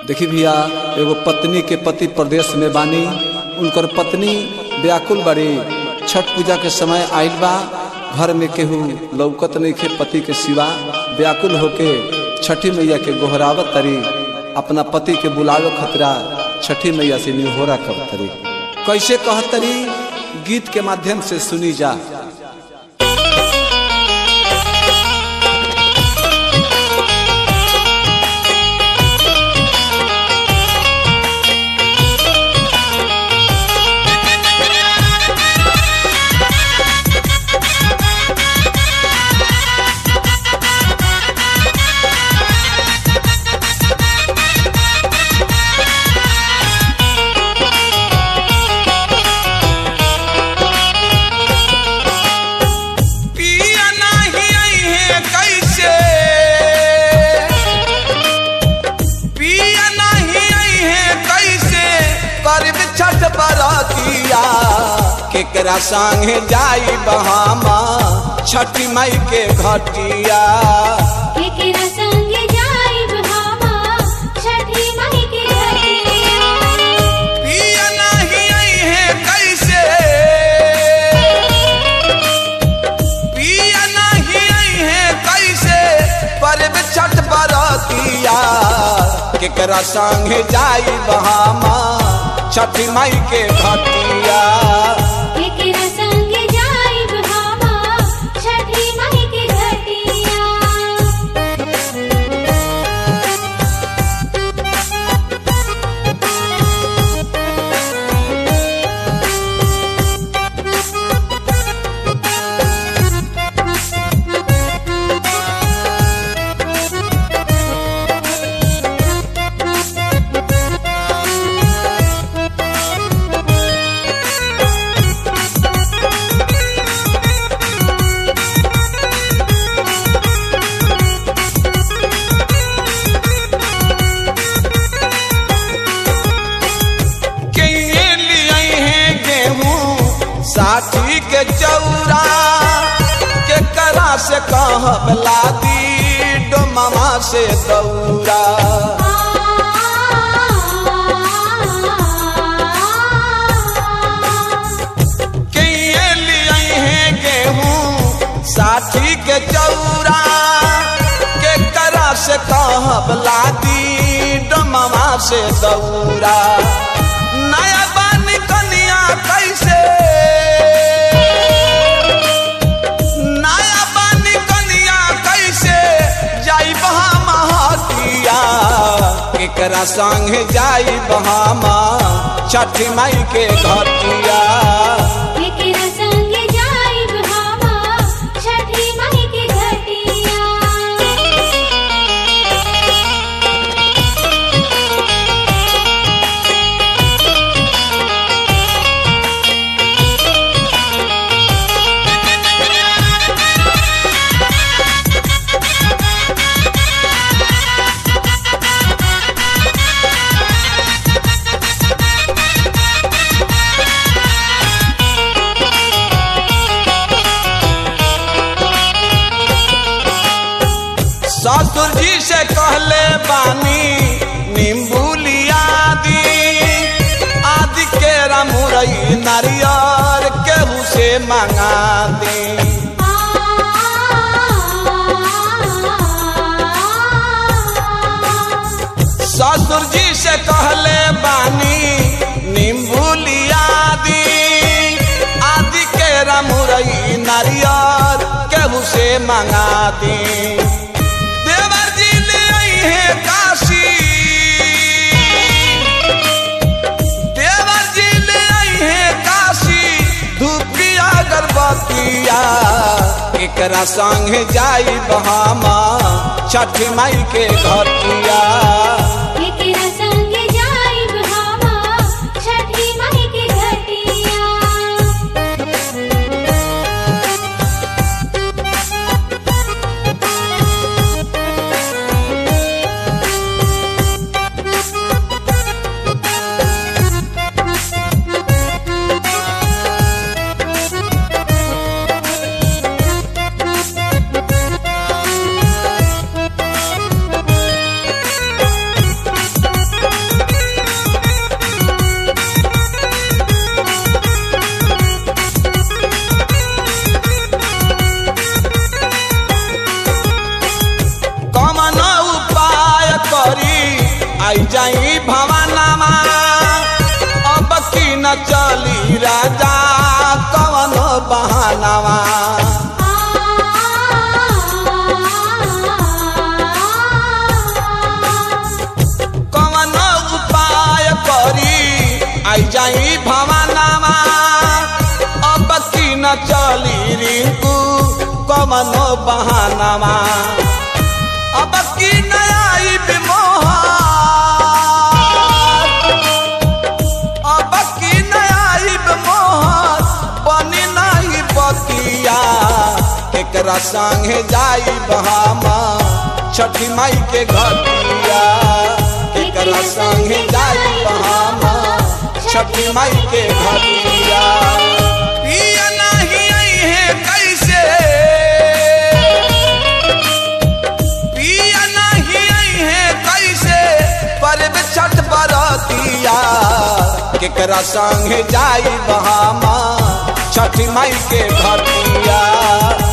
देखी भैया एगो पत्नी के पति प्रदेश में बानी उनकर पत्नी व्याकुल बड़ी छठ पूजा के समय आइल बा घर में केहू लौकत नहीं के पति के सिवा व्याकुल होके छठी मैया के गोहरावत तरी अपना पति के बुलावे खतरा छठी मैया से निहोरा कर तरी कैसे कहत तरी गीत के माध्यम से सुनी जा पिया नाही आई है कैसे पिया नहीं आई है कैसे करब छठ बरतिया केकरा संगे जाई बहामा छठी माई के घटिया केकरा संगे जाइब हामा छठी माई के घटिया पिया नहीं आई है कैसे पिया नहीं आई है कैसे परब छठ बरतिया केकरा संगे जाई बहामा छठी माई के घटिया केकरा संगे जाइब हामा छठी माई के घटिया के लिए है गेहूं साठी के चौरा के करा से कहब लादी डोमामा से दौरा के लिए है गेहूं साठी के चौरा के करा से कहब लादी डोमामा से दौरा नया बन कनिया कैसे नया बन कनिया कैसे जाई बहा महतिया केकरा संग जाई बहामा छठी माई के घटिया केकरा संगे जाइब हामा छठी माई के घटिया ससुर जी से कहले बानी नींबू लिया दी आदि के रमुरई नारियर केहू से मंगा दी ससुर जी से कहले बानी नींबू लिया दी आदि के रमुरई नारियर केहू से मंगा दी देवर जी ले आई है काशी देवर जी ले आई है काशी धूपिया गर्भवतिया एकरा संग जाई बहामा छठी माई के घटिया केकरा संगे जाइब हामा छठी माई के घटिया के चली राजा कवन बहानावा कवन उपाय करी आई जाई भवानावा अब की न चली रिंकू कवन बहानावा अब की न आई बिमोहा अब की नयाइब मोहर बनी नहीं बतिया एकरा संगे जाइब हम छठी माई के घटिया एकरा संगे जाइब हम छठी माई के घटिया पिया नहीं आई है कैसे पिया नहीं आई है कैसे परब छठ बरतिया केकरा संगे जाई बहामा छठी माई के घटिया